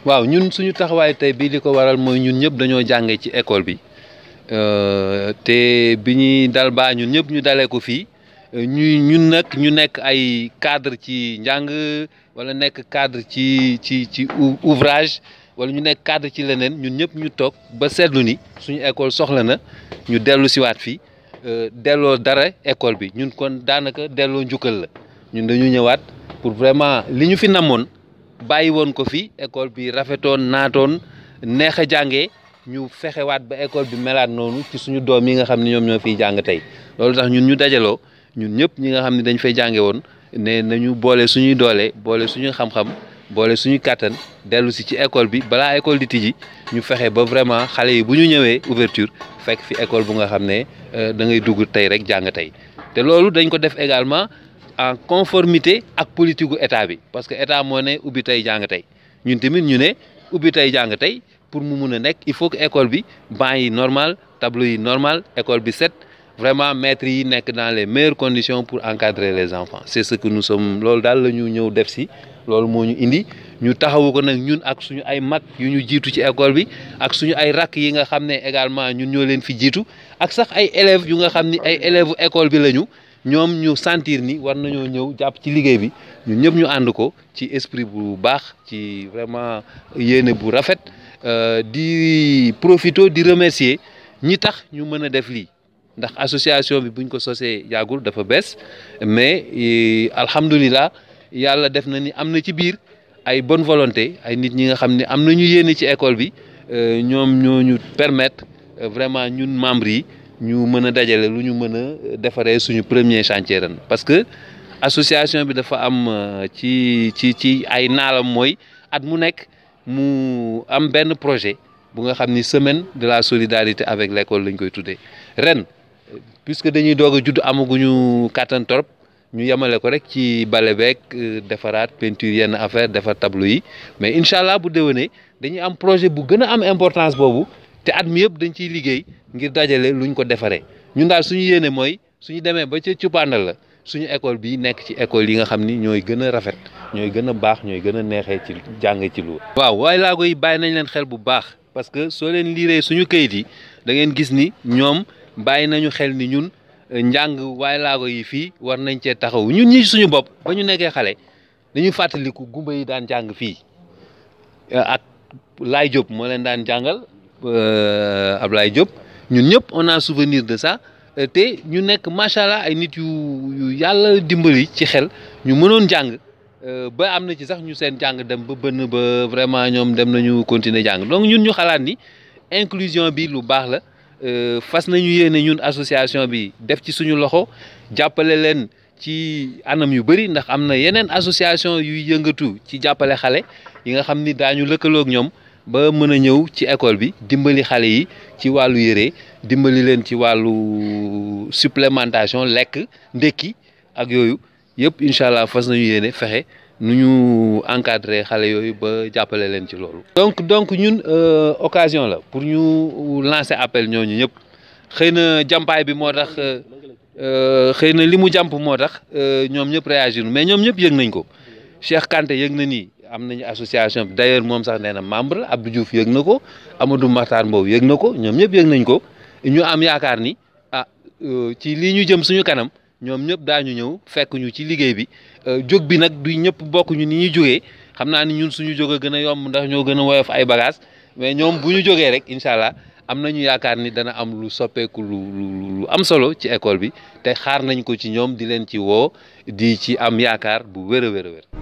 waaw ñun suñu taxawaay tey bii li ko waral mooy ñun ñëpp dañoo jàngee ci école bi te bi ñuy dal baa ñun ñëpp ñu dalee ko fii ñuy ñun nag ñu nekk ay cadre ci njàng wala nekk cadre ci ci ci ouvrage wala ñu nekk cadre ci leneen ñun ñëpp ñu toog ba seetlu ni suñu école soxla na ñu dellu siwaat fii delloo dara école bi ñun kon daanaka delloo njukkal la ñun dañu ñëwaat pour vraiment li ñu fi namoon bàyyi woon ko fi école bi rafetoon naatoon neex a jàngee ñu fexewaat ba école bi melaat noonu ci suñu doom yi nga xam ne ñoom ñoo fiy jàng tey loolu tax ñun ñu dajaloo ñun ñëpp ñi nga xam ne dañ fay jànge woon ne nañu boole suñuy doole boole suñuy xam-xam boole suñuy kàttan dellu si ci école bi balaa école di tijji ñu fexe ba vraiment xale yi bu ñu ñëwee ouverture fekk fi école bu nga xam ne da ngay dugg tey rek jàng tey te loolu dañ ko def également en conformité ak politique gu état bi parce que état moo ne ubbi tey jàng tey ñun tamit ñu ne ubbi tey jàng tey pour mu mun a nekk il faut que école bi banc yi normal tableau yi normal école bi set vraiment maîtres yi nekk dans les meilleures conditions pour encadrer les enfants c'est ce que nous sommes loolu daal la ñu ñëw def si loolu moo ñu indi ñu taxawu ko nag ñun ak suñu ay mag yu ñu jiitu ci école bi ak suñu ay rakk yi nga xam ne également ñun ñoo leen fi jiitu ak sax ay élèves yu nga xam ni ay élèves école bi lañu ñoom ñu sentir ni war nañoo ñëw jàpp ci liggéey bi ñun ñëpp ñu ànd ko ci esprit bu baax ci vraiment yéene bu rafet di profito di remercier ñi tax ñu mën a def lii ndax association bi buñ ko sosee yàggul dafa bees mais alhamdulilah yàlla def na ni am na ci biir ay bonne volonté ay nit ñi nga xam ne am nañu yéene ci école bi ñoom ñoo ñu permettre vraiment ñun membres yi ñu mën a dajale lu ñu mën a defaree suñu premier chantier ren parce que association bi dafa am ci ci ci ay naalam mooy at mu nekk mu am benn projet bu nga xam ni semaine de la solidarité avec l'école lañ koy tuddee ren puisque dañuy doog a judd amaguñu kàttan torop ñu yemale ko rek ci bale beeg defaraat peinture yenn affaire defar tableau yi mais incha allah bu déwénee dañuy am projet bu gën a am importance boobu te at mi yëpp dañ ciy liggéey ngir dajale luñ ko defaree ñun daal suñu yéene mooy suñu demee ba ca cuppaandal la suñu école bi nekk ci école yi nga xam ni ñooy gën a rafet ñooy gën a baax ñooy gën a neexee ci jàng ci lu waaw waaye laago yi bàyyi nañ leen xel bu baax parce que soo leen liiree suñu kayit yi da ngeen gis ni ñoom bàyyi nañu xel ni ñun njàng waaye laago yi fii war nañ cee taxaw ñun ñi suñu bopp ba ñu nekkee xale dañuy fàttaliku gumba yi daan jàng fii ak Laay Diop moo leen daan jàngal Ablaye Diop ñun ñëpp on a souvenir de ça te ñu nekk macha allah ay nit yu yu yàlla dimbali ci xel ñu mënoon jàng ba am na ci sax ñu seen jàng dem ba bënn ba vraiment ñoom dem nañu continuer jàng donc ñun ñu xalaat ni inclusion bi lu baax la fas nañu yéene ñun association bi def ci suñu loxo jàppale leen ci anam yu bëri ndax am na yeneen association yuy yëngatu ci jàppale xale yi nga xam ni daañu lëkkaloog ñoom ba mën a ñëw ci école bi dimbali xale yi ci wàllu yére dimbali leen ci wàllu supplémentation lekk ndekki ak yooyu yëpp incha allah fas nañu yéene fexe nu ñu encadrer xale yooyu ba jàppale leen ci loolu. donc donc ñun occasion la pour ñu lancer appel ñooñu ñëpp xëy na jàmpaay bi moo tax xëy na li mu jàmp moo tax ñoom ñëpp réagir mais ñoom ñëpp yëg nañ ko Cheikh Kanté yëg na nii. am nañu association bi d'ailleurs moom sax nee na membre la Abdou Diouf yëg na ko Amadou Makhtar Mbow yëg na ko ñoom ñëpp yëg nañ ko ñu am yaakaar ni ah ci lii ñu jëm suñu kanam ñoom ñëpp daañu ñëw fekk ñu ci liggéey bi jóg bi nag du ñëpp bokk ñu ni ñuy jógee xam naa ni ñun suñu jóg a gën a yomb ndax ñoo gën a woyof ay bagages mais ñoom bu ñu jógee rek incha allah am nañu yaakaar ni dana am lu soppeeku lu lu am solo ci école bi te xaar nañ ko ci ñoom di leen ci woo di ci am yaakaar bu wér a wér a wér